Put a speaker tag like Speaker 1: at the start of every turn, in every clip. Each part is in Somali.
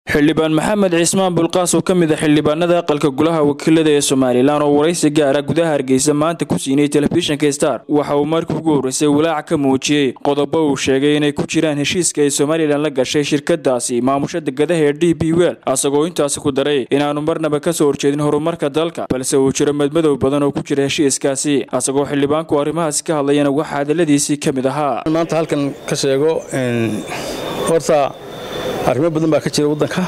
Speaker 1: xildhibaan maxamed cismaan bulqaas oo ka mid a xildhibaanada aqalka golaha wakiilada ee somalilan oo waraysi gaara gudaha hargeysa maanta ku siinay telefishinka star waxa uu markii ugu horreysay walaac ka muujiyey qodobo uu sheegay inay ku jiraan heshiiska ay somalilan la gashay shirkadaasi maamusha degadaha ee d b wel asagoo intaasi ku daray inaanu marnaba ka soo horjeedin horumarka dalka balse uu jiro madmadow badan oo ku jira heshiiskaasi asagoo xildhibaanku arrimahaasi ka hadlayana waxaa hadaladiisii ka mid ahaa
Speaker 2: maanta halkan ka sheego horta arrimo badan baa ka jira waddanka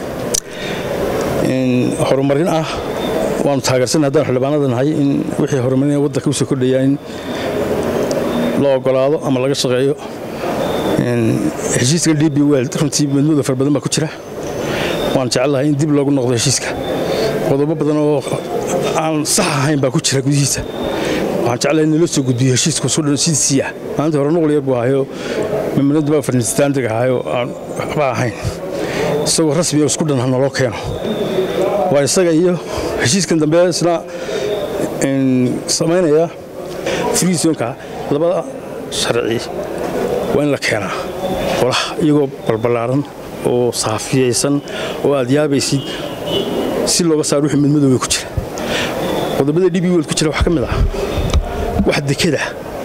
Speaker 2: horumarin ah waanu taageersan haddaan xildhibaanada nahay in wixii horumarin waddanka usoo kordhaya in la ogolaado ama laga shaqeeyo heshiiska d b wel runtii madmado fara badan baa ku jira waan jecelahay in dib loogu noqdo heshiiska qodobo badan oo aan sax ahayn baa ku jira gudihiisa waxaan jeclahay in nala soo gudbiyo heshiiska sidiisii ah maalinta hore nuqul yar buu ahayo memorandum of understanding ahayo aan waxba ahayn isagoo rasmi oo isku dhan ha naloo keeno waa isaga iyo heshiiskan dambe isna samaynaya friisonka labada sharci waa in la keenaa qolaha iyagoo balballaaran oo saafiyaysan oo aad yaabaysid si looga saaro wixii madmadowga ku jira qodobada d b wel ku jira waxaa ka mid ah wax dekeda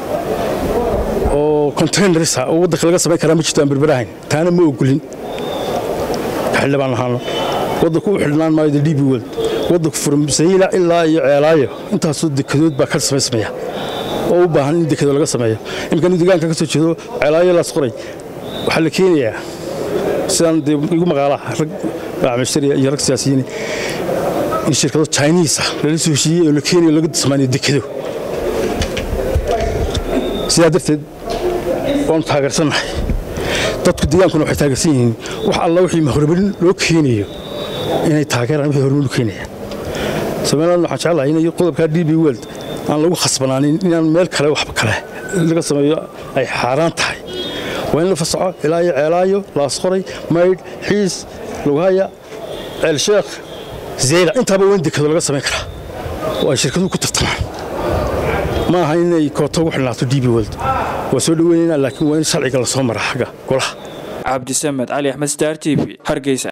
Speaker 2: oo containersa oo waddanka laga samayn karaa ma jirto aan berberahayn taana ma ogolin xildhibaan ahaano waddanku u xidhnaan maayo d b wel waddanku furmsayila ilaa iyo ceelaayo intaasoo dekedood baa ka samaysmaya oo u baahan in dekedo laga sameeyo imikanu deegaanka ka soo jeedo ceelaayo laas qoray waxaa la keenayaa sidaan dee igu maqaalaha rag macaamiishariya iyo rag siyaasiyiin in shirkado chinisa lala soo heshiiyey oo la keenayo laga samaanayo dekedo sidaa darteed waanu taageersannahay dadku deegaankuna waxay taageersan yihiin wax alla wixii horumarin loo keenayo inay taageeraan wixii horumarin u keenayaan somaliland waxaan jeclahay inay qodobkaa d b weld aan lagu khasbanaanin inaan meel kale waxba kale laga sameeyo ay xaaraan tahay waa in la fasaxo ilaa iyo ceelaayo laasqoray maydh xiis lugahaya ceelsheekh zeyla intaaba waa in dekado laga samayn karaa oo ay shirkaduhu ku tartamaan ma aha inay kooto ugu xidhnaato d b weld waa soo dhoweynayna laakiin waa in sharciga la soo mara xagga golaha
Speaker 1: cabdisamed cali axmed star t v hargeysa